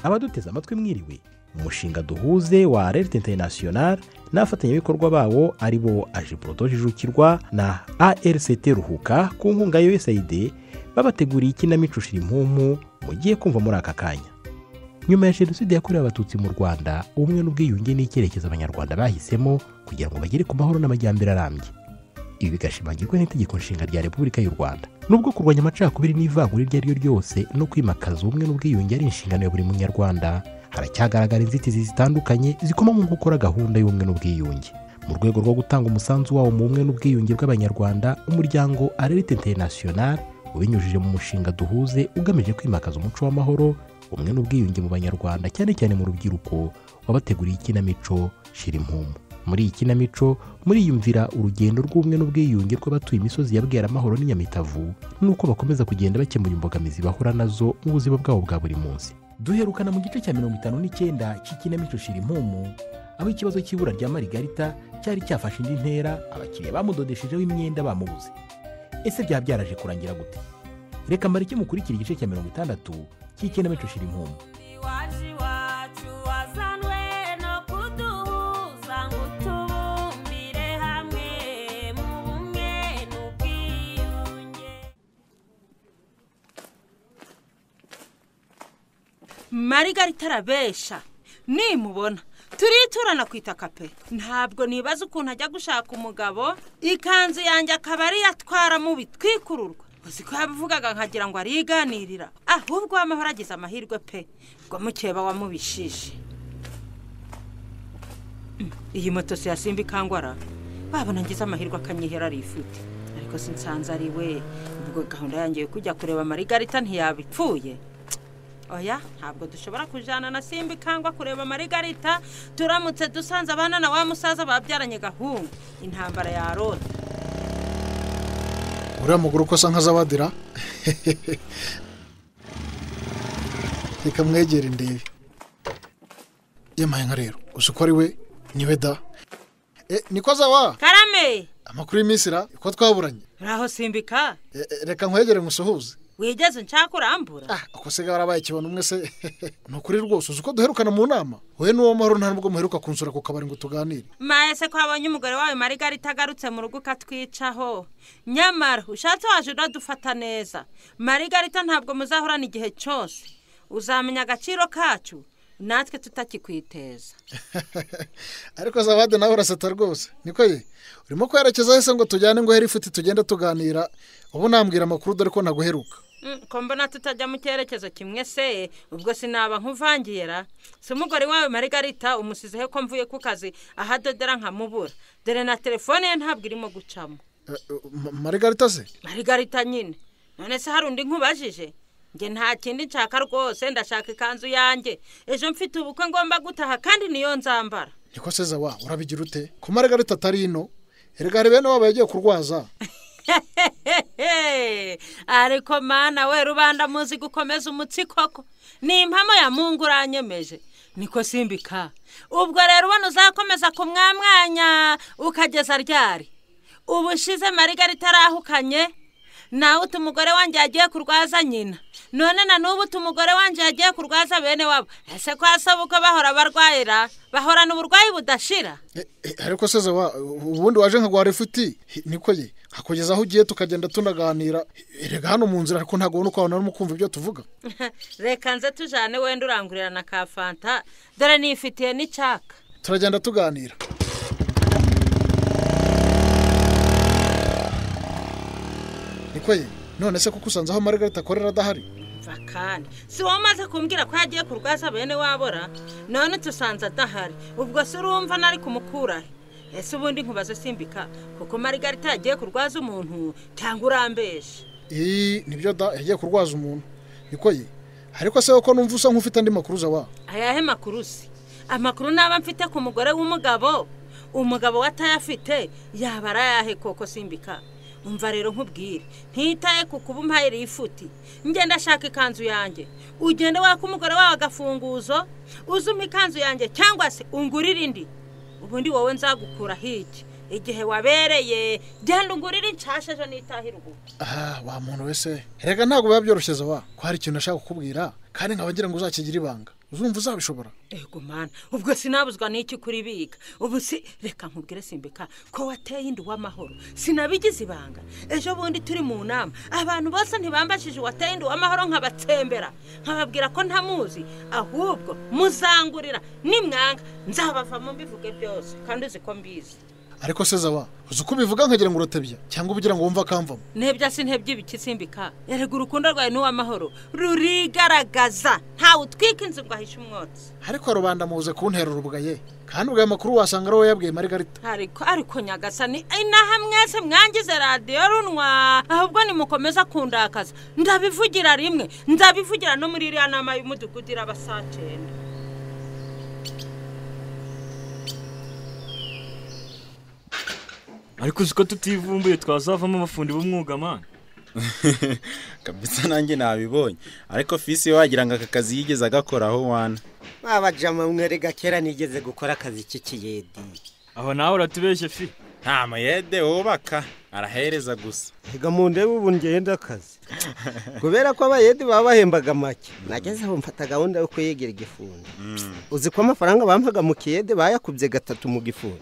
abaduteze amatwi mwiriwe umushinga duhuze wa revit international n'abafatanyabikorwa bawo ari bo ajiburodo jijukirwa na arct ruhuka ku nkunga ya usaid babateguriye ikinamico shirimpumu mugiye kumva muri aka kanya nyuma ya jenoside yakorewe abatutsi mu rwanda ubumwe n'ubwiyunge ni icyerekezo abanyarwanda bahisemo kugira ngo bagere ku mahoro n'amajyambere arambye ibi bigashimangirwa n'itegeko nshinga rya repubulika y'u rwanda nubwo kurwanya amacakubiri n'ivangura iryo ari ryo ryose no kwimakaza ubumwe n'ubwiyunge ari inshingano ya buri munyarwanda haracyagaragara inzitizi zitandukanye zikoma mu gukora gahunda y'ubumwe n'ubwiyunge mu rwego rwo gutanga umusanzu wawo mu bumwe n'ubwiyunge bw'abanyarwanda umuryango arerite international ubinyujije mu mushinga duhuze ugamije kwimakaza umuco w'amahoro ubumwe n'ubwiyunge mu banyarwanda cyane cyane mu rubyiruko wabateguriye ikinamico shira impumu muri iyi kinamico muriyumvira urugendo rw'ubumwe n'ubwiyunge bw'abatuye imisozi ya bweramahoro n'inyamitavu n'uko bakomeza kugenda bakemura imbogamizi bahura nazo mu buzima bwabo bwa buri munsi duherukana mu gice cya mirongo itanu n'icyenda cy'ikinamico shira impumu aho ikibazo cy'ibura rya marigarita cyari cyafashe indi ntera abakiriya bamudodeshejeho imyenda bamubuze ese byaba byaraje kurangira gute reka mbare icyo mukurikira igice cya mirongo itandatu cy'ikinamico shira impumu iwacu iwacu wazanwe no kuduhuza ngo utubumbire hamwe mu bumwe n'ubwiyunge marigarita arabesha nimubona turiturana ku itaka pe ntabwo nibaza ukuntu ajya gushaka umugabo ikanzu yanjye akaba ariyo atwara mu bitwikururwa uzi ko yabivugaga nkagira ngo ariganirira ahubwo wamahoro agize amahirwe pe ngo mukeba wamubishije Mm, iyi moto si yasimba ikangwara wabona ngize amahirwe akanyihera ari ifite ariko sinsanze ari we ubwo gahunda yanjye yo kujya kureba marigarita ntiyabipfuye oya ntabwo dushobora kujyana na simba ikangwa kureba marigarita turamutse dusanze abana na wa musaza babyaranye gahungu intambara yarota uriya mugore uko asa nk'azawadira reka mwegere ndebe yamaye nka rero uzi ko ari we niwe da e niko azawa karame amakuru y'iminsi ra ko twaburanye uraho simbika E, e, reka nkwegere ngusuhuze wigeze nshaka urambura ah uko se warabaye ikibona umwe se ni ukuri rwose uzi ko duherukana mu nama wowe n'uwo mahoro nta nubwo muheruka kunsura ku kabari ngo tuganire maye se ko wabonye umugore wawe marigarita agarutse mu rugo ukatwicaho nyamara ushatse waje uradufata neza marigarita ntabwo muzahorana igihe cyose uzamenya agaciro kacu natwe tutakikwiteza ariko zawade nawe uraseta rwose niko ye urimo kwerekeza hese ngo tujyane ngo here ifuti tugende tuganira ubu nambwira amakuru dore ko naguheruka Mm, ko mbona tutajya mu cyerekezo kimwe se ubwo sinaba nkuvangiye ra si umugore wawe marigarita umusizeho ko mvuye ku kazi ahadodera nkamubura dore na telefone ye ntabwo irimo gucamo Eh, eh, Ma- marigarita se marigarita nyine none se hari undi nkubajije njye nta kindi nshaka rwose ndashaka ikanzu yanjye ejo mfite ubukwe ngomba gutaha kandi niyo nzambara niko se zawa urabigira ute ko marigarita atari ino erega hari bene waba yagiye kurwaza ariko mana we rubanda muzi gukomeza umutsi koko ni impamo ya mungu uranyemeje niko simbika ubwo rero ubona uzakomeza kumwamwanya ukageza ryari ubushize marigarita arahukanye nawe uti umugore wanjye yagiye kurwaza nyina none na n'ubu uti umugore wanjye yagiye kurwaza bene wabo ese kwa sobukwe bahora barwayira bahorana uburwayi budashira Eh, eh, ariko se zawa ubundi waje nkaguhara ifuti Hi, niko ye hakugeza aho ugiye tukagenda tunaganira erega hano mu nzira ariko ntabwo ubona uko wabona urimo kumva ibyo tuvuga reka nze tujyane wenda urangurira na ka fanta dore nifitiye n'icyaka turagenda tuganira niko ye none se kuko usanze aho marigarita akorera adahari mva kandi si wowe umaze kumbwira ko yagiye kurwaza bene wabora none tusanze adahari ubwo se urumva nari kumukurahe ese ubundi nkubaze simbika kuko marigarita yagiye kurwaza umuntu cyangwa urambeshe iyi nibyo da yagiye kurwaza umuntu niko ye ariko se ko numva usa nk'ufite andi makuru zawa ayahe makuru se amakuru naba mfite ku mugore w'umugabo umugabo we atayafite yaba ari ayahe koko simbika umva rero nkubwire ntitaye ku kuba umpaye rifuti ngenda ashaka ikanzu yanjye ugende waka umugore wawe agafunguzo uzuma ikanzu yanjye cyangwa se ungurire indi ubundi wowe nzagukura iki igihe wabereye genda ungurire inshasha ejo n'itahira ubu aha wa muntu wese reka ntabwo biba byoroshye zawa ko hari ikintu ashaka kukubwira kandi nkaba ngira ngo uzakigire ibanga uzumva uzabishobora yego mana ubwo sinabuzwa n'iki kuribika ubu si reka nkubwire simbika ko wateye inda uw'amahoro sinabigize ibanga ejo bundi turi mu nama abantu bose ntibambajije uwateye inda uw'amahoro nkabatsembera nkababwira ko ntamuzi ahubwo muzangurira nimwanga nzabavamo mbivuge byose kandi uzi ko mbizi ariko se zawa uzi uko ubivuga nkagira ngo uratebya cyangwa ugira ngo wumve akamvamo ntebya si ntebya ibikisimbika erega urukundo rwawe n'uw'amahoro rurigaragaza ntawe utwika inzu ngo ahishe umwotsi ariko rubanda muze kuntera urubugaye kandi ubwo aya makuru wasanga ari wowe yabwiye marigarita ariko ariko nyagasani inaha mwese mwangize radiyo runwa ahubwo nimukomeza kundakaza ndabivugira rimwe ndabivugira no muri iriya nama y'umudugudu iraba saa cyenda ariko uzi ko tutivumbuye twazavamo abafundi b'umwuga mwana kabisa nanjye nabibonye ariko fisi we wagira ngo aka kazi yigeze agakoraho wana abajama mwerega kera nigeze gukora akazi k'ikiyedi aho nawe uratubeshye fi nta mayede wubaka arahereza gusa reka mu ndebe ubu ngenda akazi kubera ko abayedi baba bahembaga make nageze aho mfata gahunda yo kuyigira igifundi uzi ko amafaranga bampaga mu kiyede bayakubye gatatu mu gifundi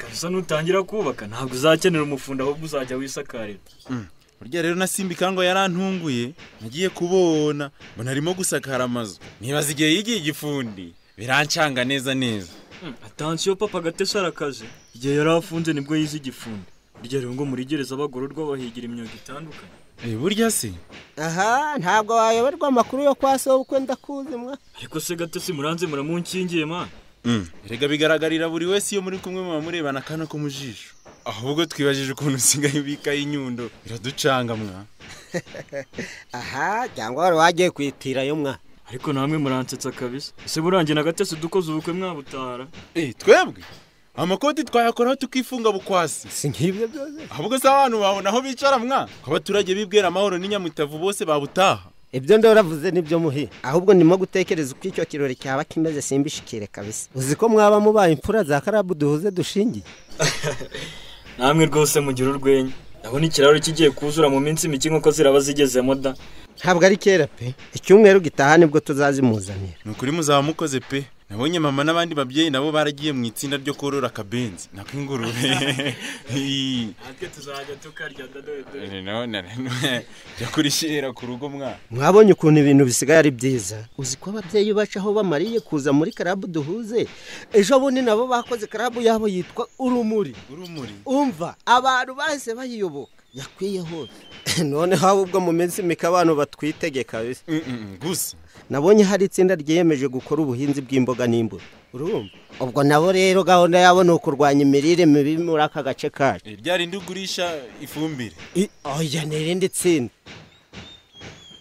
kabisa nutangira kubaka ntabwo uzakenera umufundi ahubwo uzajya wisakarira burya rero na simba ikango yarantunguye nagiye kubona mbona arimo gusakara amazu nibaza igihe yigiye igifundi birancanga neza neza atansiyo papa gatesi arakaze igihe yari afunze nibwo yize igifundi burya rero ngo muri gereza abagororwa bahigira imyuga itandukanye Eh, burya se aha ntabwo wayoberwa amakuru yo kwa sobukwe ndakuzi mwa ariko se gatesi muranze muramunkingiye mwana rega bigaragarira buri wese iyo muri kumwe muba murebana akana ko mu jisho ahubwo twibajije ukuntu usigaye ubikaho inyundo biraducanga mwa aha cyangwa wari wagiye kwitirayo mwa ariko namwe muransetsa kabisa ese burangiye na gatesi dukoze ubukwe mwabutara Eh, twebwe amakoti twayakoraho tukifunga bukwasi si nk'ibyo byose ahubwo se abantu babona aho bicara mwa abaturage bibwira amahoro n'inyamutavu bose babutaha ibyo ndoravuze nibyo muhe ahubwo ndimo gutekereza uko icyo kirori cyaba kimeze simbishikire kabisa uzi ko mwaba mubaye imfura za karabu duhuze dushingiye namwe rwose mugira urwenya ndabona ikiraro kigiye kuzura mu minsi mike nk'uko ziraba zigezemo da ntabwo ari kera pe icyumweru gitaha nibwo tuzazimuzanira ni ukuri muzaba mukoze pe nabonye mama n'abandi babyeyi nabo baragiye mu itsinda ryo korora akabenzi nako ingurube Ii. natwe tuzajya tukarya dodo none none jya kurishira ku rugo mwa mwabonye ukuntu ibintu bisigaye ari byiza uzi ko ababyeyi bacu aho bamariye kuza muri karabu duhuze ejo bundi nabo bakoze karabu yabo yitwa urumuri urumuri umva abantu bahise bayiyoboka yakwiye hose noneho ahubwo ubwo mu minsi mike abantu batwitegeka kabisa Mm-mm, gusa nabonye hari itsinda ryiyemeje gukora ubuhinzi bw'imboga n'imbuto urumva ubwo nabo rero gahunda yabo ni ukurwanya imirire mibi muri aka gace kacu Eh, rya rindi ugurisha ifumbire oya ni irindi tsinda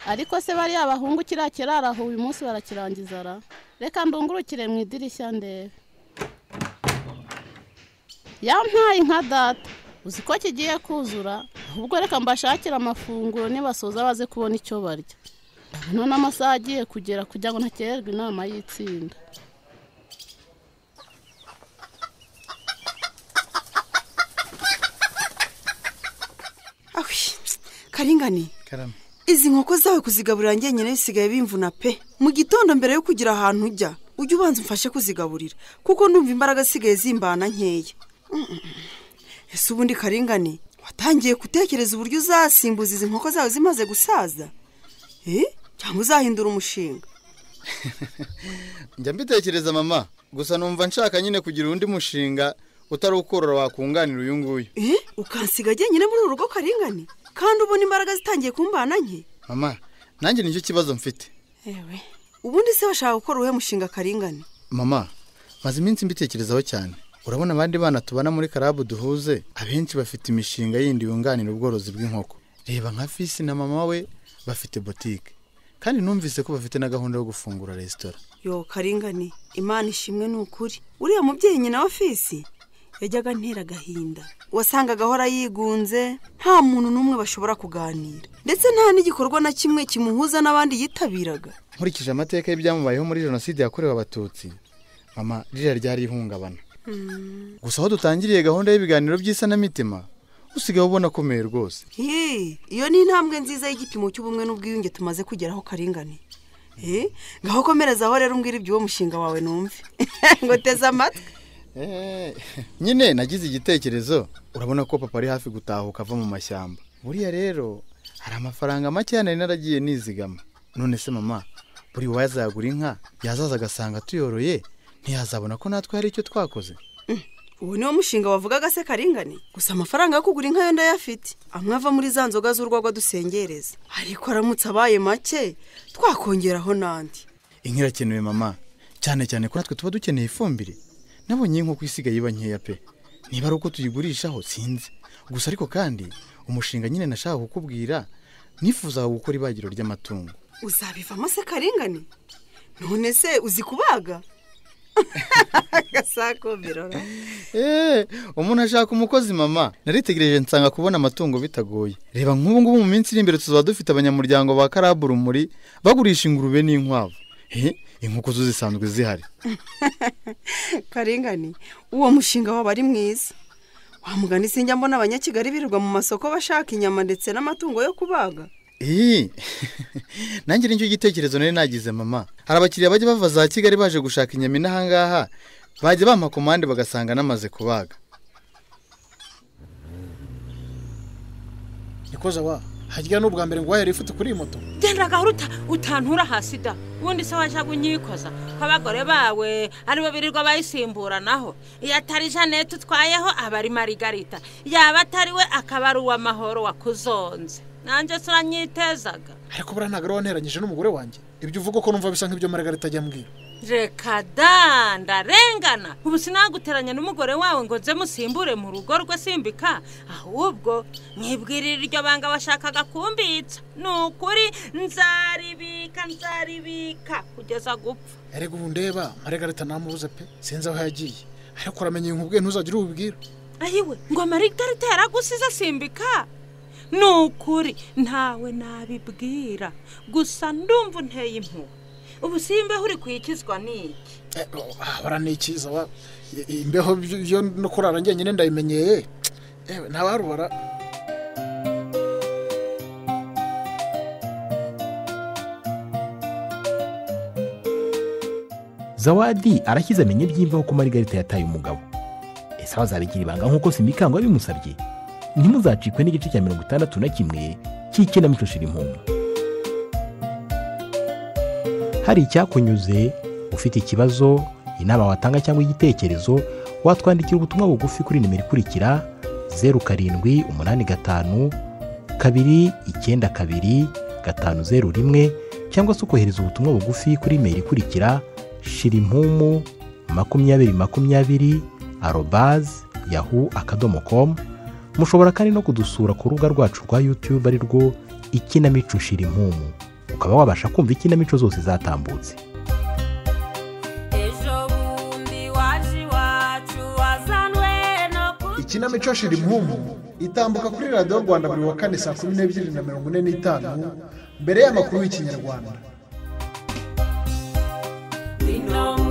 ariko se bariya bahungu kiriya kiraro aho uyu munsi barakirangiza ra reka ndungurukire mu idirishya ndebe yampaye nka data uzi ko kigiye kuzura ahubwo reka mbashakire amafunguro nibasoza baze kubona icyo barya none amasaha agiye kugera kugira ngo ntakererwe inama y'itsinda awi karingani karame izi nkoko zawe kuzigaburira ngenyine bisigaye bimvuna pe mu gitondo mbere yo kugira ahantu ujya ujye ubanza umfashe kuzigaburira kuko ndumva imbaraga zisigaye zimbana nkeya Mm, mm, mm. ese ubundi karingani watangiye gutekereza uburyo uzasimbuza izi nkoko zawe zimaze gusaza Eh? cyangwa uzahindura umushinga njya mbitekereza mama gusa numva nshaka nyine kugira undi mushinga utari ukorora wakunganira uyu nguyu Eh? ukansiga ngenyine muri uru rugo karingani kandi ubona imbaraga zitangiye kumbana nke mama nanjye nicyo kibazo mfite ewe ubundi se bashaka gukora uwuhe mushinga karingani mama maze iminsi mbitekerezaho cyane urabona abandi bana tubana muri karabu duhuze abenshi bafite imishinga yindi yunganira ubworozi bw'inkoko reba nka fisi na mama we bafite botike kandi numvise ko bafite na gahunda yo gufungura resitora yo karingani imana ishimwe ni ukuri uriya mubyeyi nyina wa fisi yajyaga antera agahinda wasangaga ahora yigunze nta muntu n'umwe bashobora kuganira ndetse nta n'igikorwa na kimwe kimuhuza n'abandi yitabiraga nkurikije amateka y'ibyamubayeho muri jenoside yakorewe abatutsi mama ririya ryari ihungabana gusa aho dutangiriye gahunda y'ibiganiro by'isanamitima usigaye ubona akomeye rwose Hii, iyo ni intambwe nziza y'igipimo cy'ubumwe n'ubwiyunge tumaze kugeraho karingani Eh, ngaho komereza aho rero umbwira iby'uwo mushinga wawe numve ngo teze amatwi Eh, nyine nagize igitekerezo urabona ko papa ari hafi gutahuka ava mu mashyamba buriya rero hari amafaranga make nari naragiye nizigama none se mama buri wazagura inka yazaza agasanga tuyoroye ntiyazabona ko natwe hari icyo twakoze uwo niwo mushinga wavugaga se karingane gusa amafaranga yo kugura inka yo ndayafite amwe ava muri za nzoga z'urwagwa dusengereza ariko aramutse abaye make twakongeraho n'andi inka irakenewe mama cyane cyane ko natwe tuba dukeneye ifumbire nabonye inkoko isigaye iba nkeya pe niba ari uko tuyigurishaho sinzi gusa ariko kandi umushinga nyine nashaka kukubwira nifuzaga gukora ibagiro ry'amatungo uzabivamo se karingane none se uzi kubaga gasakomerora Eh, umuntu ashaka umukozi mama naritegereje nsanga kubona amatungo bitagoye reba nk'ubu ngubu mu minsi iri imbere tuzaba dufite abanyamuryango ba karabu rumuri bagurisha ingurube n'inkwavu Eh, inkoko zo zisanzwe zihari karingane uwo mushinga waba ari mwiza wamugana sinjya mbona abanyakigali birirwa mu masoko bashaka inyama ndetse n'amatungo yo kubaga Eh, nanjye nicyo gitekerezo nari nagize mama hari abakiriya bajya bava za kigali baje gushaka inyama inaha ngaha bajya bampa komande bagasanga namaze kubaga nikoze wa hajya n'ubwa mbere ngo wahera ifite kuri iyi moto genda gahuruta utantura hasi da ubundi se wajya kunyikoza ko abagore bawe aribo birirwa bayisimburanaho iyo atari jeannette utwayeho aba ari marigarita yaba atari we akaba ari uw'amahoro wakuzonze nanjye se uranyitezaga ariko buriya ntabwo ari wanteranyije n'umugore wanjye ibyo uvuga ko numva bisa nk'ibyo margarita ajya ambwira reka da ndarengana ubu sinaguteranya n'umugore wawe ngo nze musimbure mu rugo rwe simbika ahubwo mwibwirira iryo banga washakaga kumbitsa ni ukuri nzaribika nzaribika kugeza gupfa erega ubu ndeba margarita namubuze pe sinzi aho yagiye ariko uramenya ibintu ubwe ntuzagire ubibwira ayiwe ngo marigarita yaragusize simbika ni ukuri ntawe nabibwira gusa ndumva unteye impuhwe ubu simbeho uri kwikizwa n'iki Eh, oh, ah, baranikiza wa I- i- imbeho byo- yo no kurara njyenyine ndayimenyeye ewe ntawarubara zawadi arashyize amenye iby'imvaho ko marigarita yataye umugabo ese abazabigira ibanga nk'uko simikango yabimusabye ntimuzacikwe n'igice cya mirongo itandatu na kimwe cy'ikinamico shirimumu hari icyakunyuze ufite ikibazo inama watanga cyangwa igitekerezo watwandikira ubutumwa bugufi kuri nimero ikurikira zeru karindwi umunani gatanu kabiri icyenda kabiri gatanu zeru rimwe cyangwa se ukohereza ubutumwa bugufi kuri imeri ikurikira shirimpumu makumyabiri makumyabiri arobazi yahu akadomo komu mushobora kandi no kudusura ku rubuga rwacu rwa yutube ari rwo ikinamico shirimpumu ukaba wabasha kumva ikinamico zose zatambutse ejo bundi waje iwacu wazanwe no ikinamico shira impumu itambuka kuri radiyo rwanda buri wa kane saa kumi n'ebyiri na mirongo ine n'itanu mbere y'amakuru y'ikinyarwanda kuzinom